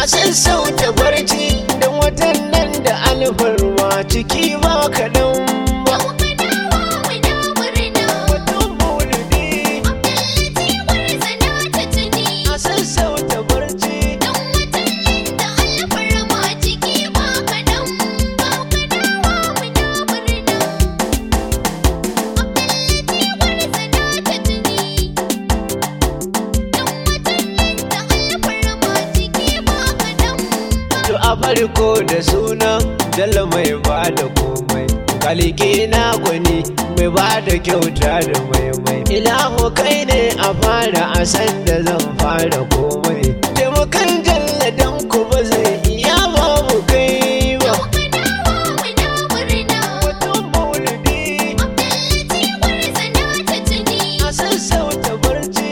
a sassauta barci don watan nan da alfarma ciki ba kaɗan ba watan maulidi a sassauta barci To a farko da suna Jalla mai ba da komai Kaliki na gwani mai ba da kyauta da maimai Ilahu kai ne a fara a san da zan fara komai Taimakon Jalla dan ku ba zai iya babu kai ba Watan maulidi a sassauta barci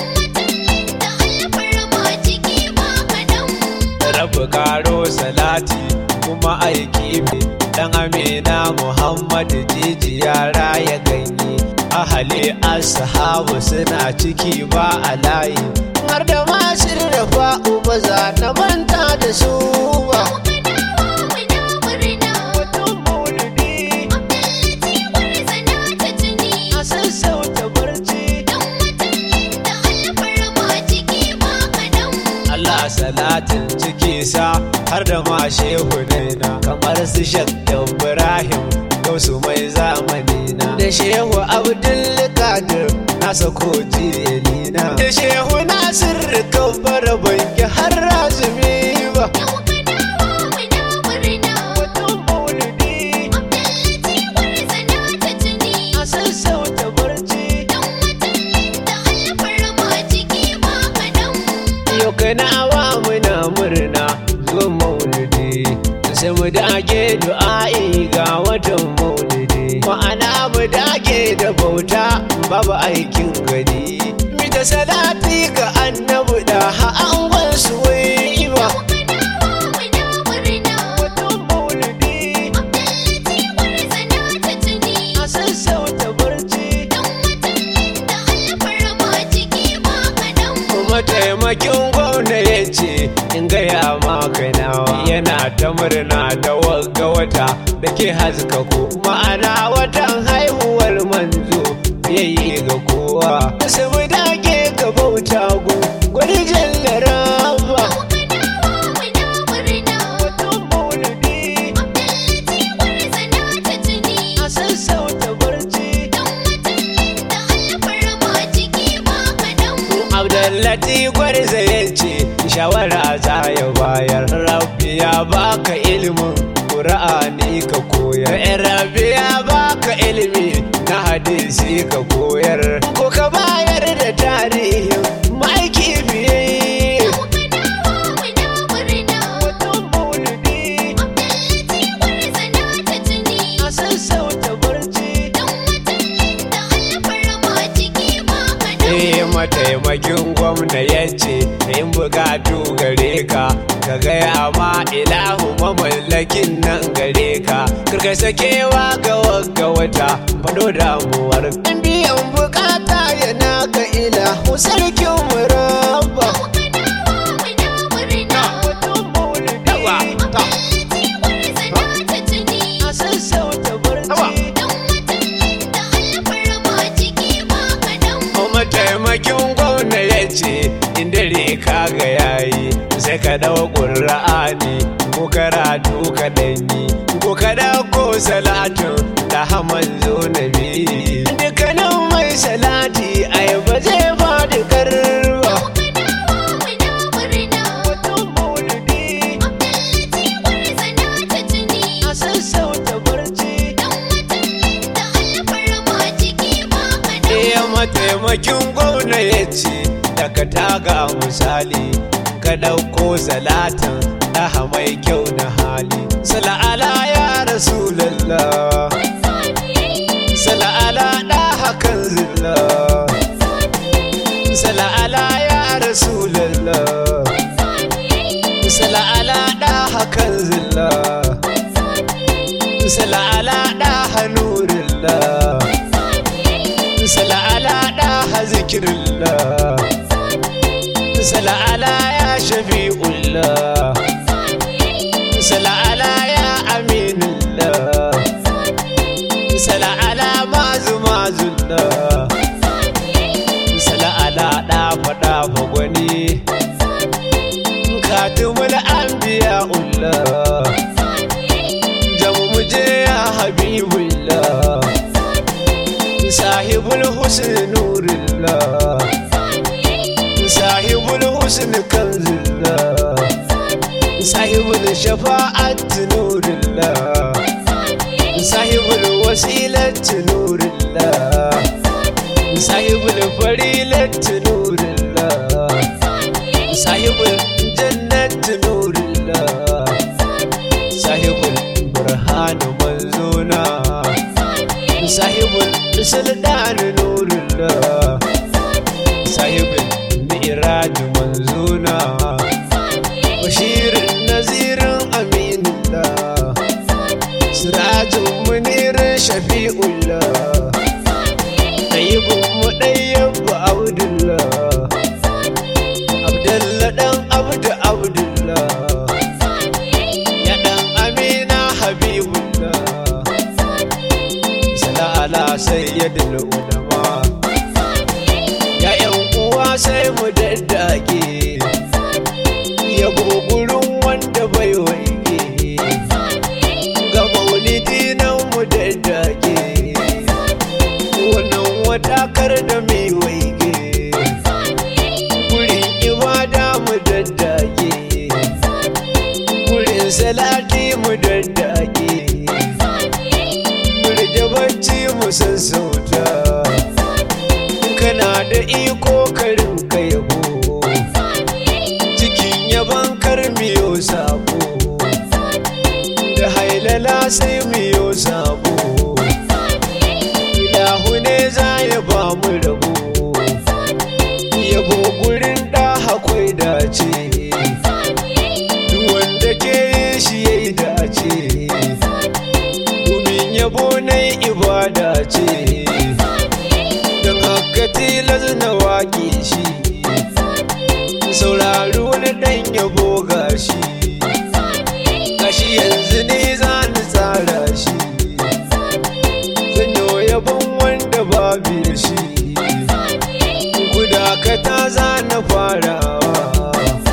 rabu karo salati kuma aiki mai dan amina muhammad jiji yara ya ganye ahali ashabu suna ciki ba a layi har da masu rafa uba za na manta da su ba watan maulidi a sassauta barci Allah salatin ciki sa har da ma shehu na kamar su shak Ibrahim gausu mai zamani na da shehu Abdul Qadir na sako jiyelina da shehu Nasir kabbar banki har razumi ba watan maulidi a sassauta barci yau kana awa muna murna zuwan maulidi sai mu dage du'a'i ga watan maulidi ma'ana mu dage da bauta babu aikin gani mita salati ga annabi da ha'angon su wai ba watan maulidi a sassauta barci kuma taimakin gwamna ya ce in gaya maka nawa yana ta murna da wagga wata da ke haska ko ma'ana watan haihuwar manzo yayi ga kowa sai mu dage ga bauta gu gwani jallara ba watan maulidi a sassauta barci Abdullati gwarza ya ce shawara za ya bayar Rabbi ya baka ilimin Qur'ani ka koyar Eh, Rabbi ya baka ilimi na hadisi ka koyar Ko ka bayar da tarihin ma'aiki biye Watan maulidi a sassauta barci Eh mataimakin gwamna ya ce in bukatu gare ka ka gaya ma ilahu mamallakin nan gare ka karka sakewa ga wagga wata fado damuwar in biyan bukata yana ga ilahu sarkin murabba watan maulidi a sassauta barci mataimakin gwamna ya ce in dare ka ga yayi sai ka dawo ƙura'ani ko karatu ka danyi ko ka dauko salatin da haman zo na biyu dukkanin mai salati ai ba zai ba da karba watan maulidi a sassauta barci iya mataimakin gwamna ya ce daga taga misali ka ɗauko salatin ɗaha mai kyau na hali sala'ala ya rasulallah sala'ala ɗaha kan zilla sala'ala ya rasulallah sala'ala ɗaha kan zilla sala'ala ɗaha nurillah sala'ala ɗaha zikirillah sala'ala ya shafi'ullah sala'ala ya aminullah sala'ala mazu mazullah sala'ala ɗafa ɗafa gwani katumul anbiya ullah jamu muje ya habibullah sahibul husn nurillah sahibul husn kanzillah sahibul shafa'at nurillah sahibul wasilat nurillah sahibul farilat nurillah sahibul jannat nurillah sahibul burhan manzuna sahibul sultan nurillah sahibul mi'raj manzuna bashirin nazirin aminullah sirajin munirin shafi'ullah ɗayyibin mu ɗayyabba abdullah abdullah ɗan abdu abdullah ya ɗan amina habibullah sala'ala sayyidul ulama ya yan uwa sai mu daddage yabo gurin wanda bai waige ga maulidi nan mu daddage wannan wadakar da mai waige gurin ibada mu daddage gurin salati mu daddage murje bacci mu sassauta kana da iko karin ka yabo cikin yaban karmiyo sabo da hailala sai miyo sabo ilahu ne za ya ba mu rabo yabo gurin da akwai dace duk wanda ke yin shi ya yi dace domin yabo na ibada ce don haka tilas na waƙe shi saurari wani ɗan yabo gashi gashi yanzu ne za ni tsara shi zanyo yabon wanda babu da shi ku dakata za na farawa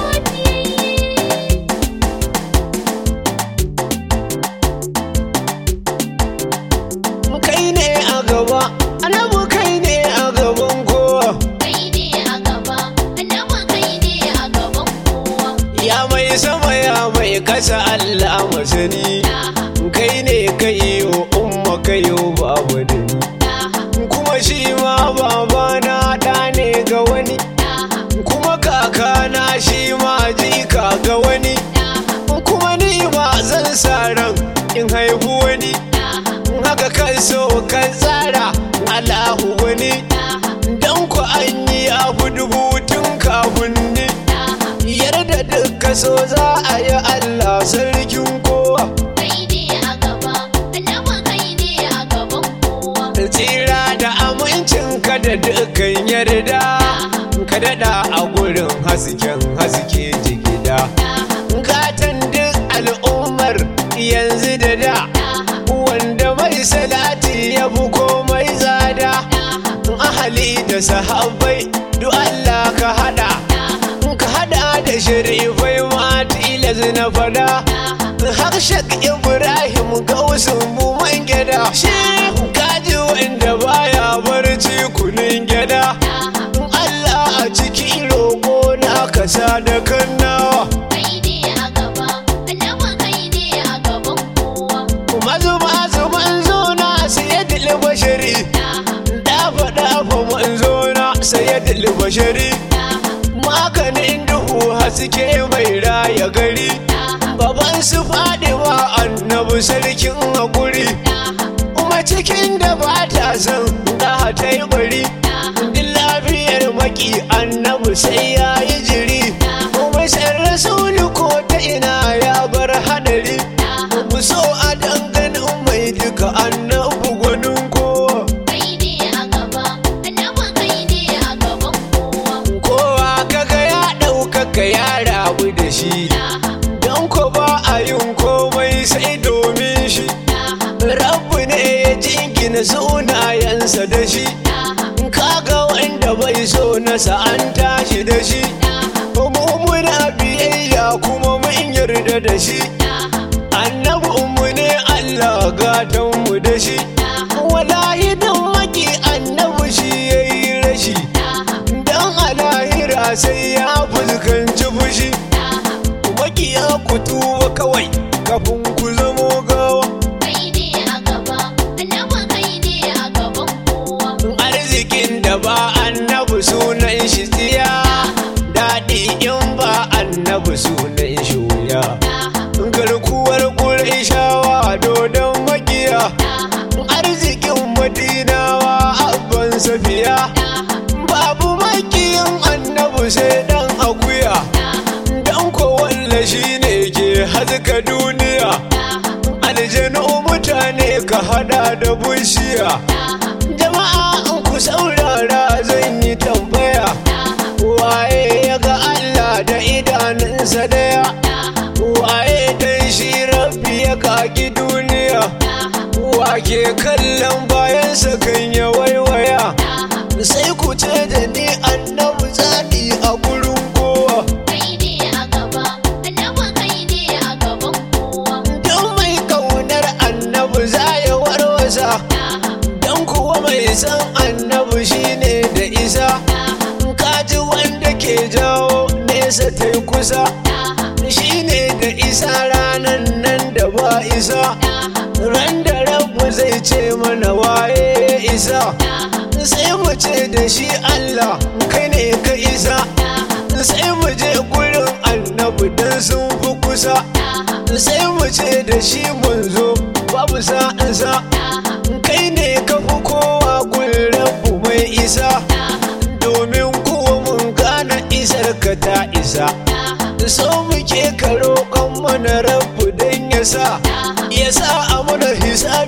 kai ne a gaba annabu kai ne a gaban kowa Kai ne a gaba, annabi kai ne a gaban kowa. ya mai sama ya mai kasa Allah masani Daha, kai ne ka yi wa umma ka yi wa babu da ni daha, kuma shi ma babana ɗa ne ga wani daha, kuma kakana shi ma jika ga wani daha, kuma ni ma zan sa ran in haihu wani daha, haka kan so kan tsara Allahu wani daha, dan ku an yi abu dubu tun kafin ni daha. yarda duka so za a yi Allah sarkin kowa Kai ne a gaba, annabi kai ne a gaban kowa. tsira da amincin ka da dukkan yarda ka daɗa a gurin hasken haske jigida Daha, gatan duk al'ummar yanzu da da daha, wanda mai salati ya fi komai tsada daha, ahali da sahabbai duk Allah ka hada daha, ka hada da sharifai ma tilas na fada daha. Hakshak Ibrahim gausun mu man gyada shi kaji wanda baya barci kunin gyada Allah a ciki roƙo na kasa da kannawa Kai ne a gaba, annabi kai ne a gaban kowa. mazu mazu manzo na sayyidul bashari Daha, dafa dafa manzo na sayyidul bashari daha, maganin duhu haske mai raya gari daha, baban su fadiwa annabi sarkin hakuri daha, kuma cikin da ba ta son da ta yi bari daha. din lafiyar maki annabi sai ya yi jiri kuma sai rasulu ko ta ina ya bar hadari mu so a danganin mai duka annabi gwanin kowa Kai ne a gaba, annabi kai ne a gaban kowa. kowa kaga ya ɗaukaka ya rabu da shi Daha, don ko ba a yin ko bayyana sunayensa da shi kaga wanda bai so nasa an tashi da shi mu muna biyayya kuma mun yarda da shi annabinmu ne Allah gatanmu da shi wallahi dan maki annabi shi yayi rashi dan alahira sai ya fuskanci fushi makiya ku tuba kawai kafin ku zamo gawa Kai ne a gaba, annabin kai ne a gaban kowa. arzikin da ba annabi sunan shi tsiya daɗi in ba annabi sunan shi wuya garkuwar ƙuraishawa dodon makiya arzikin madinawa abban safiya babu makiyin annabi sai dan akuya dan kowalla shi ne ke haska duniya aljanu mutane ka hada da bushiya jama'a in ku saurara zan yi tambaya waye ya ga Allah da idanunsa daya waye dan shi rabbi ya kaki duniya wake kallon bayansa kan ya waiwaya sai ku ce da ni annabi zani a gurin kowa Kai ne a gaba, annabin kai ne a gaban kowa. don mai kaunar annabi za ya warwasa don kuwa mai san annabi shine da isa kaji wanda ke jawo nesa ta yi kusa shine da isa ranan nan da ba isa ran da rabu zai ce mana waye ya isa sai mu ce da shi allah kai ne ka isa sai mu je gurin annabi don sun fi kusa sai mu ce da shi manzo babu sa'ansa kai ne ka fi kowa gurin rabu mai isa domin kuwa mun gane isar ka ta isa so muke ka roƙon mana rabu don ya sa ya sa a mana hisabi